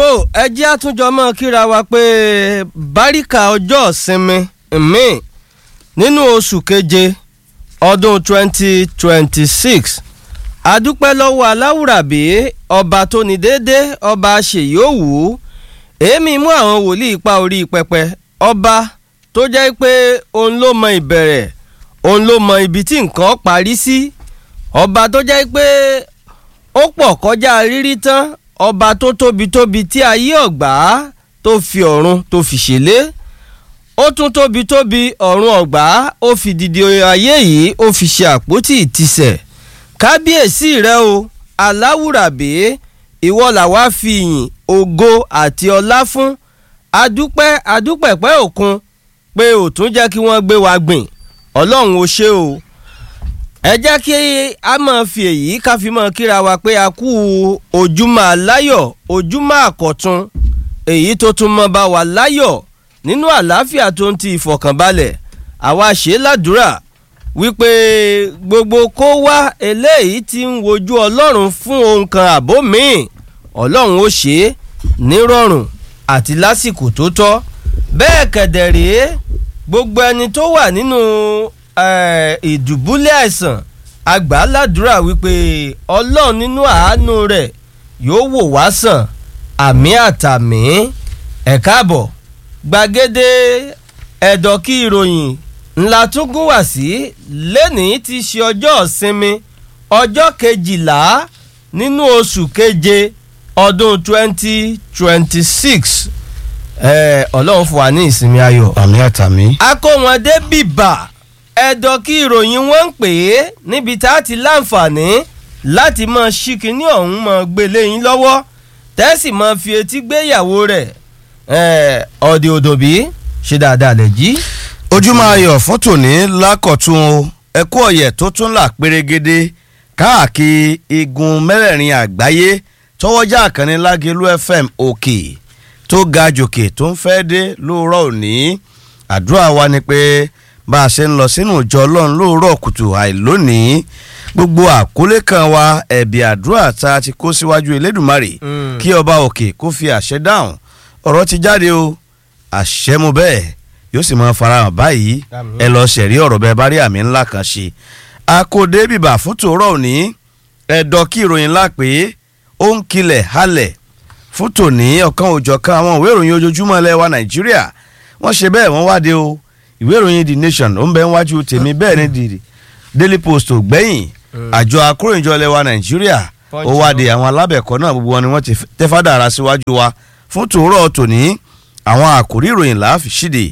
tó ẹ jẹ́ àtúnjọ mọ́ kíra wa pé báríkà ọjọ́ ìsinmi mi nínú oṣù keje ọdún 2026 adúpẹ́ lọ́wọ́ aláwùrábí ọba tó ní déédé ọba ṣèyíòwú èémí mú àwọn wòlíì pa orí pẹpẹ ọba tó jẹ́ pé òun ló mọ ìbẹ̀rẹ̀ òun ló mọ ibi tí nǹkan parí sí ọba tó jẹ́ pé ó pọ̀ kọjá rírí tán ọba tó tóbi tóbi tí ayé ọ̀gbá tó fi ọ̀run tó fi ṣẹlẹ̀ ó tún tóbi tóbi ọ̀run ọ̀gbá ó fi dìde ayé yìí ó fi ṣe àpótí ìtìsẹ̀ kábíyèsí rẹ o aláwùrábí ìwọ làwa fi ìyìn ògo àti ọlá fún adúpẹ́ adúpẹ̀pẹ́ òkun pé ò tún jẹ́ kí wọ́n gbé wa gbìn ọlọ́run ó ṣe o ẹ jẹ́ kí a máa fi èyí ká fi máa kíra wa pé a kú ojúmọ́ aláyọ̀ ojúmọ́ àkọ́tún èyí tó tún mọ́ bá wa láyọ̀ nínú àlàáfíà tó ń ti ìfọ̀kànbalẹ̀ àwa ṣe ládùúrà wípé gbogbo kó wá eléyìí tí ń wojú ọlọ́run fún ohun kan àbó míì ọlọ́run ó ṣe é nírọ̀rùn àti lásìkò tó tọ́ bẹ́ẹ̀ kẹ̀dẹ̀ rèé gbogbo ẹni tó wà nínú ìdùbúlẹ̀ àìsàn àgbà ládùúrà wípé ọlọ́run nínú àánú rẹ̀ yóò wò wá sàn àmì àtàmì ẹ̀ káàbọ̀ gbàgede ẹ̀dọ̀kí ìròyìn ńlá tún gún wá sí lẹ́nìí ti ṣe ọjọ́ ìsinmi ọjọ́ kejìlá nínú oṣù keje ọdún twenty twenty six ọlọ́run fún wa ní ìsinmi ayọ̀. àmì àtàmì. akówọ̀ndé bìbà ẹ̀dọ̀ kí ìròyìn wọn ń pè é níbi tá a ti láǹfààní láti máa ṣí kinní ọ̀hún máa gbélé yín lọ́wọ́ tẹ́sì máa fi etí gbéyàwó rẹ̀ ọ̀dẹ̀ òdòbí ṣe dáadáa lẹ̀ jí. ojúmọ́ ayọ̀ fún tòní lákọ̀tún o ẹ̀kú ọ̀yẹ̀ tó tún là pérégede káàkiri igun mẹ́rẹ̀ẹ̀rin àgbáyé tọwọ́jà àkànní lágẹ̀lú fm òkè tó ga jòkè tó ń fẹ́ dé lóòrọ̀ òní àdúrà wa ni pé bá a ṣe ń lọ sínú ìjọ ọlọ́run lóòrọ̀ kùtù àìlónìí gbogbo àkólé kan wa ẹ̀bì àdúrà tá a ti kó síwájú elédùnmarè kí ọba òkè kó fi àṣẹ dáhùn ọ̀rọ̀ ti jáde o àṣẹ mu bẹ́ẹ̀ yóò sì máa farahàn báyìí ẹ lọ ṣẹ̀rí ọ̀rọ̀ bẹ́ẹ̀ bá rí àmì ńlá kan ṣe akóde bìbà fún tòórọ̀ òní ẹ̀dọ̀ kí ìròyìn ńlá pé ó ń kilẹ̀ halẹ̀ fún tòní ọ̀kan òjọ̀kan àwọn ìwé ìròyìn ojoojúmọ́ ilẹ̀ wa nàìjíríà wọ́n ṣe bẹ́ẹ̀ wọ́n wáde o ìwé ìròyìn the nation ó ń bẹ níwájú tèmi bẹ́ẹ̀ ni the daily post ò gbẹ́yìn àjọ akóròyìnjọ ilẹ̀ wa nàìjíríà ó wáde àwọn alábẹ̀kọ́ náà gbogbo wọn ni wọ́n ti tẹ́fádà ara síwájú wa fún tòórọ̀ tòní àwọn àkòrí ìròyìn láàfi ṣíde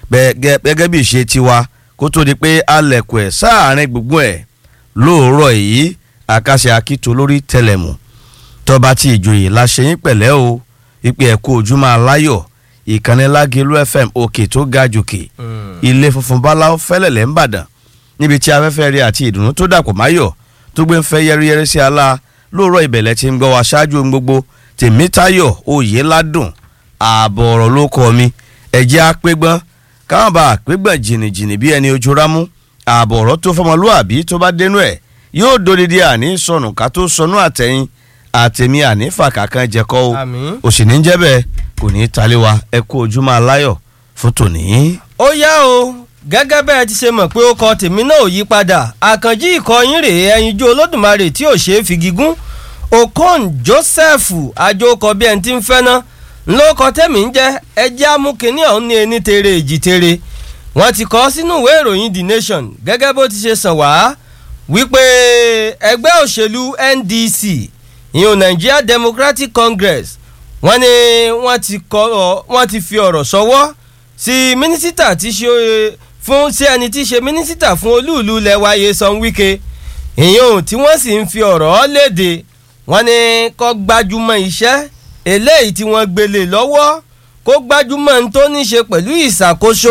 gẹ́gẹ́ bí ìṣe tiwa kó tó di pé alẹ̀kùn ẹ̀ sáàárín gbùngbùn ẹ̀ lóòrọ̀ yìí àkàṣe akíto lórí tẹlẹmù tọba tí ìjòyè la ṣe yín pẹ̀lẹ́ o ìpè ẹ̀kọ́ ojúmọ́ aláyọ̀ ìkànnì lágẹ̀lú fm òkè tó ga jòkè ilé funfun báláwo fẹ́lẹ̀lẹ̀ ń bàdàn níbi tí afẹ́fẹ́ rí àti ìdùnnú tó dàpọ̀ máyọ̀ tó gbé ń fẹ́ yẹ́rìyẹ́rì sí ala lóòrọ̀ ìbẹ̀lẹ̀ tí ń gbọ́ wa ṣáájú ohun gbogbo tèmítayọ̀ òye ládùn ààbọ̀ ọ̀rọ̀ ló kọ́ mi ẹ̀jẹ̀ apẹ́gbọ́n káwọn bá àpégbọ̀n jìnnìjìnnì bí ẹni ojú rámú ààbọ̀ ọ̀rọ̀ tó fọmọlúàbí tó bá dénú ẹ̀ yóò dodidi àní sọnù ká tó sọnù àtẹ̀yìn àtẹ̀mí ànífà kankan jẹ́kọ́ o òsì ní jẹ́ bẹ́ẹ̀ kò ní í talé wa ẹ kú ojúmọ́ aláyọ̀ fún tòní. ó yá o gẹ́gẹ́ bẹ́ẹ̀ ti ṣe mọ̀ pé ó kọ tèmi náà ò yí padà àkànjí ìkọyín rèé ẹyinjú olódùmarè tí ò ṣe é fi gígùn okon joseph àjòkọ bí ẹni tí ń fẹ́ ná ńlọkọ tẹ̀mí ń jẹ́ ẹjẹ́ amúkíní ọ̀hún ní ẹni tere èjì tere wọ́n ti kọ́ sínú ìwé ìròyìn the nation gẹ́gẹ́ bó ti ṣe sàn wá wípé ẹgbẹ́ òṣèlú ndc ìyún nigeria democratic congress wọ́n ní wọ́n ti kọ́ wọ́n ti fi ọ̀rọ̀ sọ́wọ́ sí mínísítà tí ṣe fún sí ẹni tí ṣe mínísítà fún olúùlú lẹ́wà Nyesom Wike ìyún tí wọ́n sì ń fi ọ̀rọ̀ léde wọ́n ní kó gbájúmọ́ iṣẹ́ eléyìí tí wọ́n gbélé lọ́wọ́ kó gbájúmọ́ ní tó ní ṣe pẹ̀lú ìṣàkóso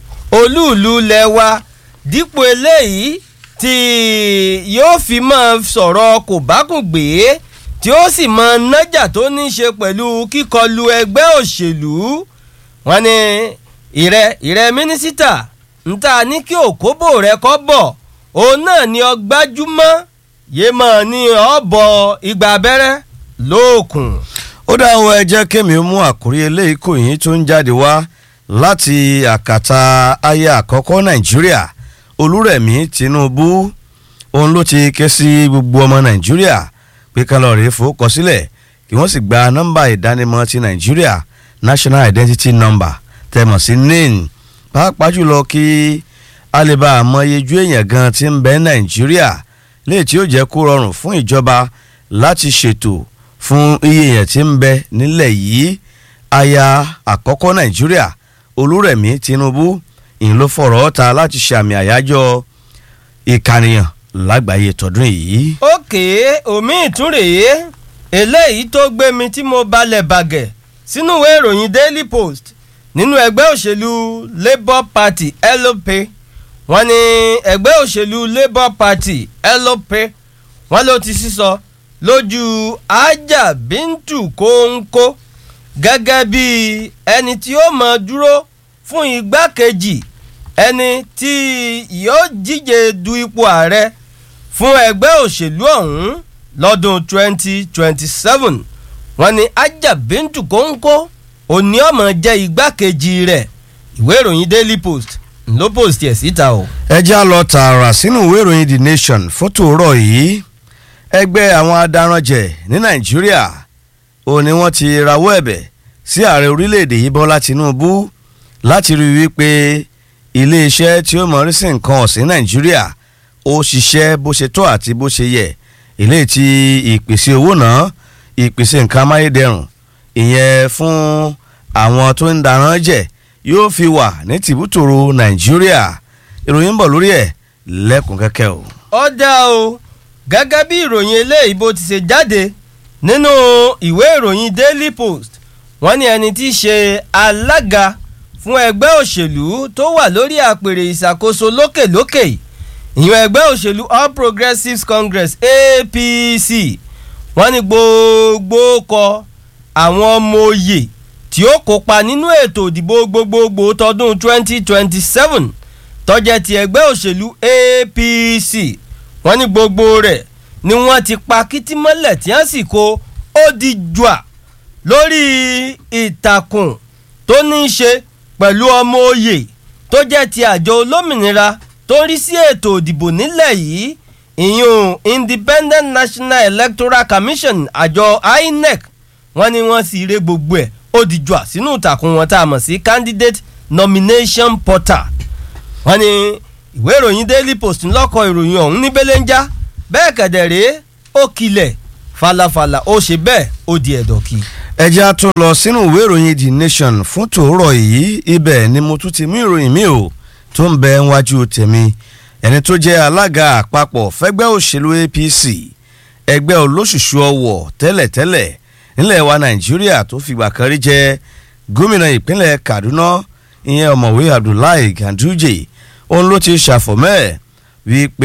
olúùlú lẹ́wà dípò eléyìí tí yóò fi máa sọ̀rọ̀ kò bákùn gbé tí ó sì mọ nájà tó ní ṣe pẹ̀lú kíkọlù ẹgbẹ́ òṣèlú wọn ni ìrẹ ìrẹ mínísítà ń ta ní kí òkóbò rẹ kọ́ bọ̀ òun náà ni ọgbájúmọ́ yéé mọ̀ ní ọ̀bọ̀ igba abẹ́rẹ́ lóòkùn. ó dá ọ ẹ jẹ́ kémi ó mú àkórí eléyìí kò yín tó ń jáde wá láti àkàtà aya àkọ́kọ́ nàìjíríà olúrẹ̀mí tinubu òun ló ti ké sí gbogbo ọmọ nàìjíríà pé kálọ̀rì fowókọ sílẹ̀ kí wọ́n sì gba nọ́mbà ìdánimọ̀ ti nàìjíríà national identity number tẹ̀mọ̀ sí nin pàápàá jùlọ kí a lè bá àmọyejú èèyàn gan ti ń bẹ nàìjíríà léyìí tí ó jẹ́ kó rọrùn fún ìjọba láti ṣètò fún iye èèyàn tí ń bẹ nílẹ̀ yìí aya àkọ́kọ́ nàìjíríà olúrẹ̀mí tinubu ìyẹn ló fọ̀rọ̀ ta láti ṣàmì àyájọ́ ìkànìyàn lágbàáyé tọdún yìí. òkè omi ìtúrèé eléyìí tó gbé mi tí mo balẹ̀ bàgẹ̀ sínú ìwé ìròyìn daily post nínú ẹgbẹ́ òṣèlú labour party lp wọ́n ní ẹgbẹ́ òṣèlú labour party lp wọ́n ló ti sísọ lójú ajá bíntù kóńkó gẹ́gẹ́ bí ẹni tí ó mọ̀ dúró fún igbákejì ẹni tí yóò díje du ipò ààrẹ fún ẹgbẹ́ òṣèlú ọ̀hún lọ́dún 2027 wọ́n ní ajá bíntù kóńkó òní ọmọ jẹ́ igbákejì rẹ̀ ìwé ìròyìn daily post ló post ẹ̀ síta o. ẹ já lọ tààrà sínú ìwé ìròyìn the nation fótó rọ̀ yìí ẹgbẹ́ àwọn adaranjẹ ní nàìjíríà ó ní wọ́n ti rawọ́ ẹ̀bẹ̀ sí ààrẹ orílẹ̀-èdè yìí bọ́lá tinubu láti rí i wípé iléeṣẹ́ tí ó mọ̀rí sí nǹkan ọ̀sìn nàìjíríà ó ṣiṣẹ́ bó ṣe tó àti bó ṣe yẹ eléyìí tí ìpèsè owó náà ìpèsè nǹkan amáyédẹrùn ìyẹn fún àwọn tó ń darán jẹ yóò fi wà ní tìbútòrò nàìjíríà ìròyìn ń bọ̀ lórí ẹ̀ lẹ́kùn kẹ́kẹ́ o. ó dá o gẹ́gẹ́ bí ìròyìn eléyìí bó ti ṣe jáde nínú ìwé ìròyìn daily post wọ́n ní ẹni tí í ṣe alága fún ẹgbẹ́ òṣèlú tó wà lórí àpèrè ìṣàkóso lókèlókè ìyẹn ẹgbẹ́ òṣèlú all progressives congress apc wọ́n ní gbogbo kọ àwọn ọmọ òye tí ó kópa nínú ètò ìdìbò gbogbogbò tọdún 2027 tọ́jẹ́ ti ẹgbẹ́ òṣèlú apc wọ́n ní gbogbo rẹ̀ ni wọ́n ti pa kìtìmọ́lẹ̀ tí wọ́n sì kó ó di jùà lórí ìtàkùn tó ní í ṣe pẹ̀lú ọmọ òye tó jẹ́ ti àjọ olómìnira tó ń rí sí ètò ìdìbò nílẹ̀ yìí ìyún independent national electoral commission àjọ inec wọ́n ní wọ́n sì ré gbogbo ẹ̀ ó di jùà sínú ìtàkùn wọn tá a mọ̀ sí candidate nomination portal wọ́n ní ìwé ìròyìn daily post ńlọ́kọ̀ ìròyìn ọ̀hún ní belenja bẹ́ẹ̀ kẹ̀dẹ̀ rèé ó kilẹ̀ falafala ó ṣe bẹ́ẹ̀ ó di ẹ̀dọ̀kì. ẹja tó lọ sínú ìwé ìròyìn the nation fún tòórọ̀ yìí ibẹ̀ ni mo tún ti mú ìròyìn mi ò tó ń bẹ wájú tèmi ẹni tó jẹ́ alága àpapọ̀ fẹ́gbẹ́ òṣèlú apc ẹgbẹ́ olóṣùṣù ọwọ̀ tẹ́lẹ̀tẹ́lẹ̀ nílẹ̀ wa nàìjíríà tó fìgbà kan rí jẹ́ gómìnà ìpínlẹ̀ kaduna ìyẹn ọ̀mọ̀wé abdullahi ganduje òun ló ti ṣàfọ̀mẹ́ wípé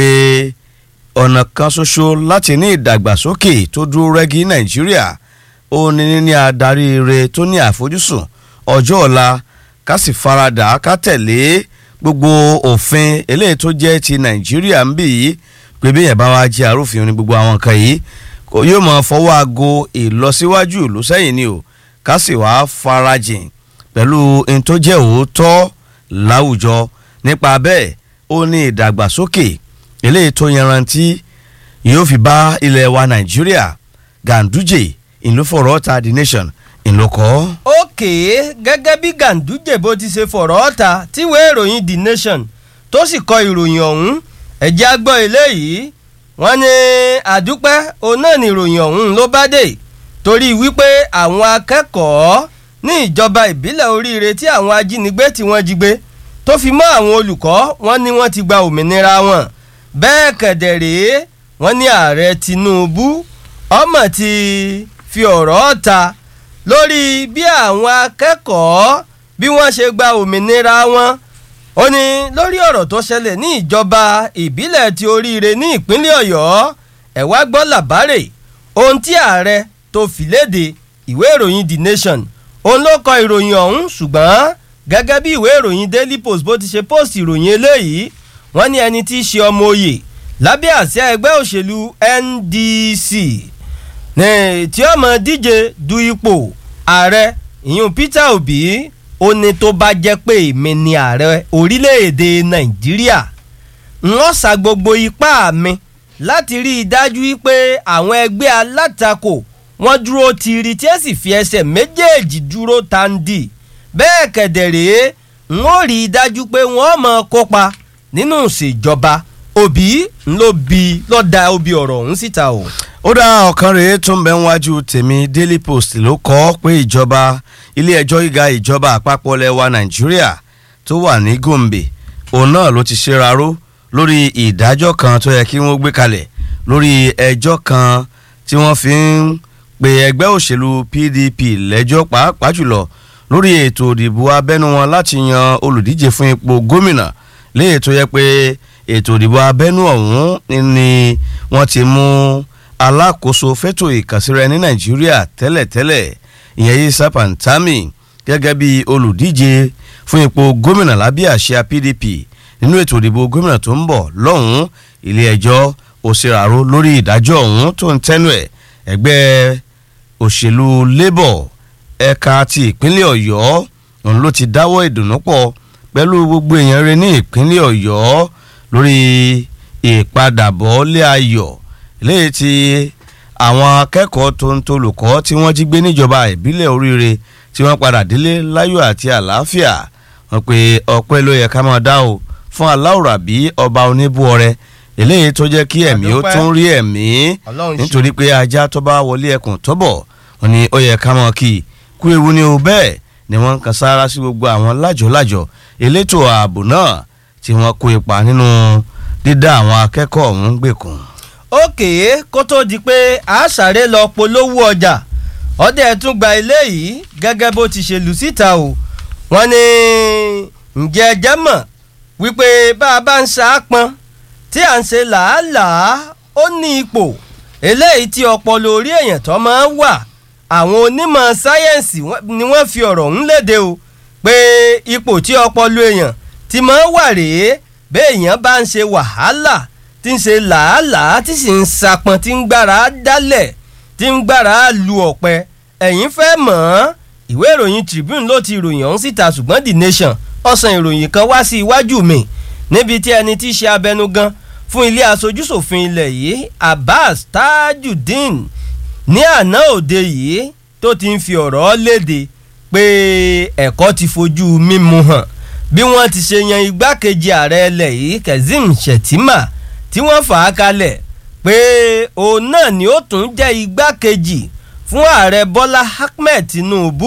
ọ̀nà kan ṣoṣo láti ní ìdàgbàsókè tó dúró rẹ́gí nàìjíríà ó ní níní adarí ire tó ní àfojúsùn ọjọ́ ọ̀la ká sì faradà ká tẹ̀lé gbogbo òfin eléyìí tó jẹ́ ti nàìjíríà ń bì yìí pé bí yẹn bá wá jẹ́ arúfin ní gbogbo àwọn nǹkan yìí kò yóò máa fọwọ́ aago ìlọsíwájú ìlú sẹ́yìn ni o ká sì wá farajìn pẹ̀lú ohun tó jẹ́ òótọ́ láwùjọ nípa bẹ́ẹ̀ ó ní ìdàgbàsókè eléyìí tó yanrantí yóò fi bá ilẹ̀ wa nàìjíríà ganduje ìlúfọ̀rọ̀ ta the nation ìlúkọ́. òkè gẹ́gẹ́ bí ganduje bó ti ṣe fọ̀rọ̀ ọ̀ta tíwèé ìròyìn the nation tó sì kọ ìròyìn ọ̀hún ẹ̀jẹ̀ àgbọ̀ eléyìí wọ́n ní àdúpẹ́ òun náà ní ìròyìn ọ̀hún ló bá dé torí wípé àwọn akẹ́kọ̀ọ́ ní ìjọba ìbílẹ̀ oríire tí àwọn ajínigbé tí wọ́n jí gbé tó fi mọ́ àwọn olùkọ́ wọn ní wọ́n ti gba òmìnira wọn bẹ́ẹ̀ kẹ̀dẹ̀ rèé wọ́n ní ààrẹ tinubu ọmọ ti fi ọ̀rọ̀ ta lórí bí àwọn akẹ́kọ̀ọ́ bí wọ́n ṣe gba òmìnira wọn ó ní lórí ọ̀rọ̀ tó ṣẹlẹ̀ ní ìjọba ìbílẹ̀ ti oríire ní ìpínlẹ̀ ọ̀yọ́ ẹ̀ wá gbọ́ làbárè ohun tí ààrẹ tó fi léde ìwé ìròyìn the nation òun ló kọ ìròyìn ọ̀hún ṣùgbọ́n gẹ́gẹ́ bí ìwé ìròyìn daily post bó ti ṣe post ìròyìn eléyìí wọ́n ní ẹni tí í ṣe ọmọ oyè lábẹ́ àsíá ẹgbẹ́ òṣèlú ndc ní tí ó mọ díje du ipò ààrẹ ìyún Peter Obi ó ní tó bá jẹ́ pé èmi ni ààrẹ orílẹ̀-èdè Nàìjíríà wọ́n sa gbogbo ipá mi láti rí i dájú pé àwọn ẹgbẹ́ alátakò wọ́n dúró tiiri tí ẹ sì fi ẹsẹ̀ méjèèjì dúró tandi bẹ́ẹ̀ kẹ̀dẹ̀rẹ́ n ó rí i dájú pé wọ́n mọ̀ kópa nínú ìṣèjọba Obi ló bi ló da Obi ọ̀rọ̀ ọ̀hún síta o. ó dá ọ̀kan rèé tó ń bẹ níwájú tèmi Daily Post ló kọ́ pé ìjọba ilé ẹjọ́ gíga ìjọba àpapọ̀ lẹwa Nàìjíríà tó wà ní Gombe òun náà ló ti ṣèraró lórí ìdájọ́ kan tó yẹ kí wọ́n gbé kalẹ̀ lórí ẹjọ́ kan tí wọ́n fi ń pe ẹgbẹ́ òṣèlú PDP lẹ́jọ́ pàápàá jùlọ lórí ètò ìdìbò abẹ́nú wọn láti yan olùdíje fún ipò gómìnà léyìí tó yẹ pé ètò ìdìbò abẹ́nú ọ̀hún ni wọ́n ti mú alákòóso fẹ́tò ìkànsíra ní Nàìjíríà tẹ́lẹ̀tẹ́lẹ̀ ìyẹn Yisa Pantami gẹ́gẹ́ bí olùdíje fún ipò gómìnà lábẹ́ àsíá PDP nínú ètò ìdìbò gómìnà tó ń bọ̀ lọ́hùn-ún ilé ẹjọ́ òṣèràró lórí ìdájọ́ ọ̀hún tó ń tẹ́nu ẹ̀ ẹgbẹ́ òṣèlú Labour ẹ̀ka ti ìpínlẹ̀ Ọ̀yọ́ òun ló ti dáwọ́ ìdùnnú pọ̀ pẹ̀lú gbogbo èèyàn rẹ̀ ní ìpínlẹ̀ Ọ̀yọ́ lórí ìpadàbọ̀ lé ayọ̀ léyìí tí àwọn akẹ́kọ̀ọ́ tó ń tolùkọ́ tí wọ́n jí gbé níjọba ìbílẹ̀ oríire tí wọ́n padà délé láyọ̀ àti àlàáfíà wọ́n pe ọpẹ́ ló yẹ ká máa dá o fún aláwùrábí ọba oníbúọrẹ eléyìí tó jẹ́ kí ẹ̀mí ó tún rí ẹ̀mí nítorí pé ajá tó bá wọlé ẹkùn tó bọ̀ wọ́n ní ó yẹ ká máa kí i kú ewu ni o bẹ́ẹ̀ ni wọ́n ń kan sára sí gbogbo àwọn lájọ̀lájọ̀ elétò ààbò náà tí wọ́n kó ipa nínú dídá àwọn akẹ́kọ̀ọ́ ọ̀hún gbèkùn. òkè kó tó di pé a sáré lọ polówó ọjà ọdẹ tún gba eléyìí gẹ́gẹ́ bó ti ṣe lù síta o wọ́n ní ǹjẹ́ ẹ jẹ́ mọ̀ wípé bá a bá ń ṣaápọn tí à ń ṣe làálàá ó ní ipò eléyìí tí ọpọlọ orí èèyàn tó máa ń wà àwọn onímọ̀ sáyẹ́ǹsì ni wọ́n fi ọ̀rọ̀ ń léde o pé ipò tí ọpọlọ èèyàn ti máa ń wà rèé béèyàn bá ń ṣe wàhálà tí ń ṣe làálàá tí sì ń sapọn tí ń gbára dálẹ̀ tí ń gbára lu ọ̀pẹ ẹ̀yin fẹ́ mọ̀ ọ́n ìwé ìròyìn Tribune ló ti ròyìn ọ̀hún síta ṣùgbọ́n The Nation ọ̀sán ìròyìn kan wá sí iwájú mi níbi tí ẹni tí í ṣe abẹnugan fún ilé aṣojúṣòfin ilẹ̀ yìí Abbas Tajudeen ní àná òde yìí tó ti ń fi ọ̀rọ̀ léde pé ẹ̀kọ́ ti fojú mímu hàn bí wọ́n ti ṣe yan igbákejì ààrẹ ilẹ̀ yìí Kazeem Shettima tí wọ́n fà á kalẹ̀ pé òun náà ni ó tún jẹ́ igbákejì fún ààrẹ Bọ́lá Ahmed Tinubu